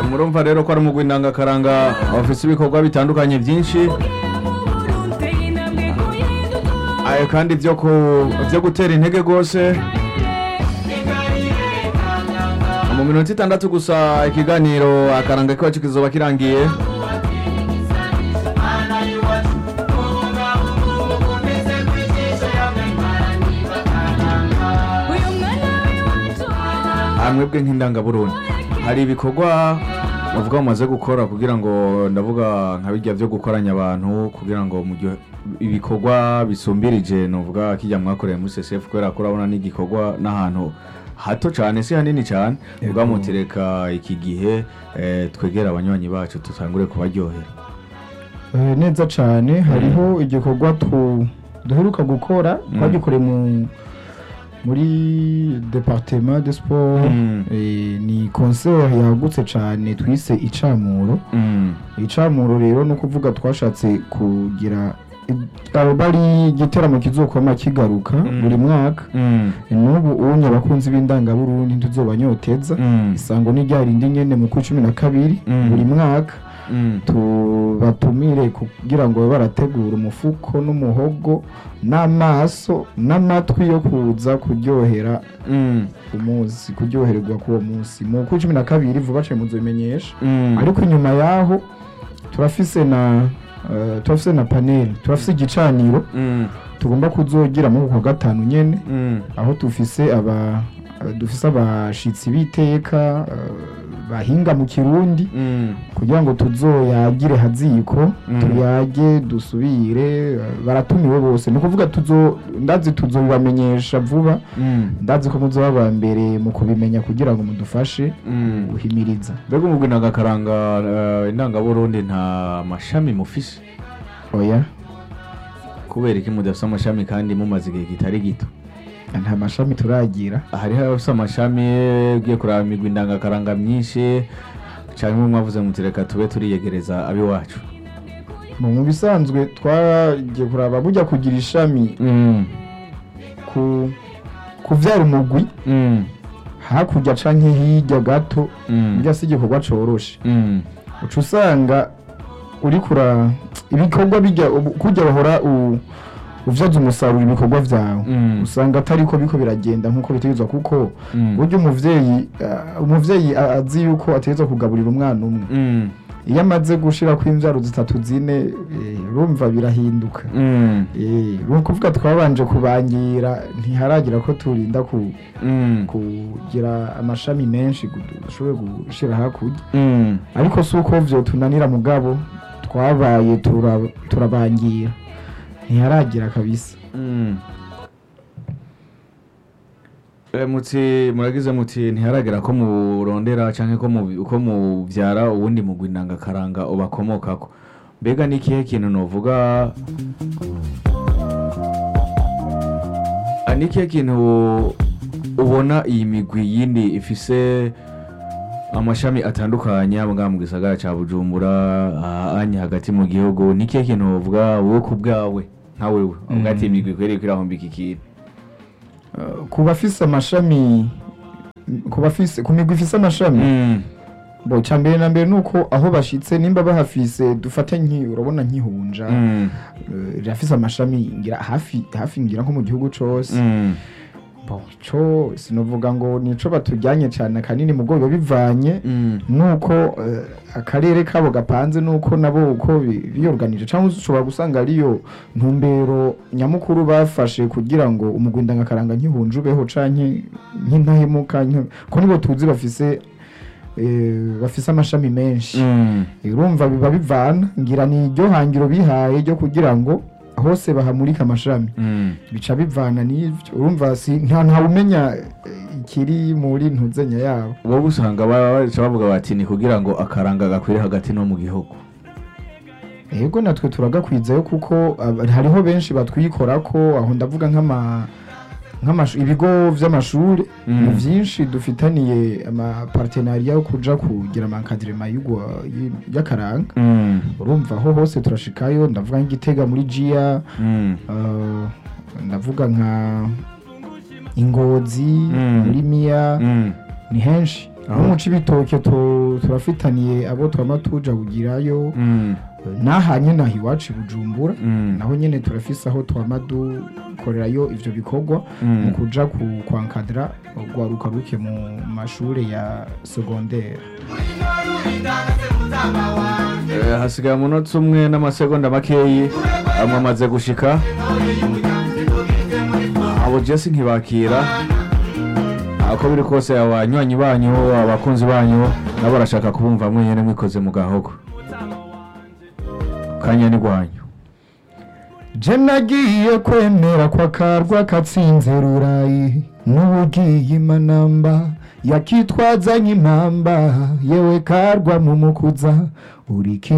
murumva rero ko ari umugwi ndangakaranga bafise ibikorwa bitandukanye byinshi ayo kandi byo ku byo gutera intege rwose mu minota itandatu gusa ikiganiro akaranga kiwacu kizoba kirangiye mwebwe nk'indangaburundi hari ibikorwa bavuga mumaze gukora kugira ngo ndavuga nka bijya byo gukoranya abantu kugira ngo mu gihe ibikorwa bisumbirije nuvuga kijya mwakoreye muri CCF kubera ko urabona n'igikorwa n'ahantu hato cyane si hanini cyane ubwa mutereka iki gihe eh, twegera abanywanyi bacu tutangure kubaryohera Eh, neza cyane hariho igikorwa tu- duheruka gukora twagikoreye mu muri departement de sport Mm. eh, ni concert yagutse cyane twise icamuro Mm. icamuro rero no kuvuga twashatse kugira abo bari igiteramo kizokoma kigaruka Mm. buri mwaka Mm. n'ubu unye abakunzi b'indangaburundi ntuzobanyoteza Mm. isango ni rya rindi nyene mu kwa cumi na kabiri Mm. buri mwaka Mm. tubatumire kugira ngo babe barategura umufuko n'umuhogo n'amaso n'amatwi yo kuza kuryohera Mm. umunsi kuryohererwa k'uwo munsi mu kwa cumi na kabiri vuba cane muzobimenyesha Mm. ariko inyuma yaho turafise na eh, turafise na panel turafise igicaniro Mm. tugomba kuzogira mu kwa gatanu nyene Mm. aho dufise aba dufise abashitsi b'iteka eh, bahinga mu kirundi Mm. kugira ngo tuzoyagire haziko Mm. tuyage dusubire eh, baratumiwe bose ni ukuvuga tuzo ndazi tuzobibamenyesha vuba Mm. ndazi ko muzoba aba mbere mu kubimenya kugira ngo mudufashe Mm. guhimiriza mbega umugwi ndangakaranga eh, indangaburundi nta mashami mufise oya kubera iki mudafise amashami kandi mumaze igihe kitari gito nta mashami turagira hariho abafise amashami ugiye kuraba imigwi ndangakaranga myinshi canke mwe mwavuze muti reka tube turiyegereza abiwacu mu mu bisanzwe twagiye kuraba burya kugira ishami Mm. ku kuvyara umugwi Mm. hakurya canke hirya gato Mm. burya si igikorwa coroshe Mm. uca usanga uri kura ibikorwa bijya ubu- kujya bahora u- uvyaza umusaruro ibikorwa vyawe Mm. usanga atari ko biko biragenda nk'uko bitegerezwa kuko Mm. burya umuvyeyi ah, umuvyeyi a- azi yuko ategerezwa kugaburira umwana umwe Mm. iyo amaze gushirako imvyaro zitatu zine eh, urumva birahinduka Mm. Eh, ni ukuvuga twabanje kubangira ntiharagira ko turinda ku Mm. kugira amashami menshi gu- dushobore gushira hakurya Mm. ariko si uko vyo tunanira mugabo twabaye tura- turabangira ntiharagira kabisa Mm. Eh, muti muragize muti ntiharagera ko murondera canke ko mu- ko muvyara uwundi mugwi ndangakaranga ubakomokako mbega ni ikihe kintu novuga Ah, ni ikihe kintu ubona iyi migwi yindi ifise amashami atandukanye abwa mu gisagara ca bujumbura ahanye hagati mu gihugu ni ikihe kintu wovuga wowe ku bwawe nka wewe uvuga ati imigwi ikwiriye kwirahombika ikintu Uh, ku bafise amashami ku bafise ku migwi ifise amashami Mm. bo icya mbere na mbere ni uko aho bashitse nimba bahafise dufate nki urabona nkihunja Mm. uh, rirafise amashami ngira hafi hafi ngira nko mu gihugu cose Mm. bo co sinovuga ngo nico batujyanye cyane kanini mu bwo biba bivanye Mm. nuko eh, akarere kabo gapanze nuko nabo uko bi- biyorganije cyangwa ushobora gusanga ariyo ntumbero nyamukuru bafashe kugira ngo umugwinda ngakaranga nkihunje ubeho canke nk'intahemuka nke- ko nibo tuzi bafise eh, bafise amashami menshi Mm. urumva biba bivana ngira ni iryo hangiro bihaye ryo kugira ngo hose bahamurika amashami Mm. bica bivana n'ivyo urumva si nta ntawumenya eh, ikiri muri ntuzenya yabo wowe usanga ba- baca bavuga bati ni kugira ngo akaranga gakwire hagati no mu gihugu Ego natwe turagakwizayo kuko ab- hariho benshi batwikora ko aho ndavuga nk'ama nk'amashu- ibigo vy'amashuri Mm. ni vyinshi dufitaniye amapartenariya yo kuja kugira amankadrema y'akaranga Mm. urumva aho hose turashikayo ndavuga nk'igitega muri jia Mm. uh, ndavuga nka ingozi Mm. muri miya Mm. ni henshi aho mu cibitoke tu- turafitaniye abo twama tuja kugirayo Mm, nahanye naho iwacu i bujumbura mm, naho nyene turafise aho twama dukorerayo ivyo bikorwa mm. mu kuja ku kwankadira rwaruka ruke mu mashure ya segondere Eh, hasigaye umunota umwe n'amasegonda makeyi mwamaze gushika abo jesi ntibakira ako biri kose abanywanyi banyu abakunzi banyu nabo barashaka kubumva mwenyene mwikoze mu gahogo kanya ni gwanyu je nagiye kwemera kwa karwa katsinze rurayi n'ubugiye imanamba yakitwazanye impamba yewe karwa mu mukuza uri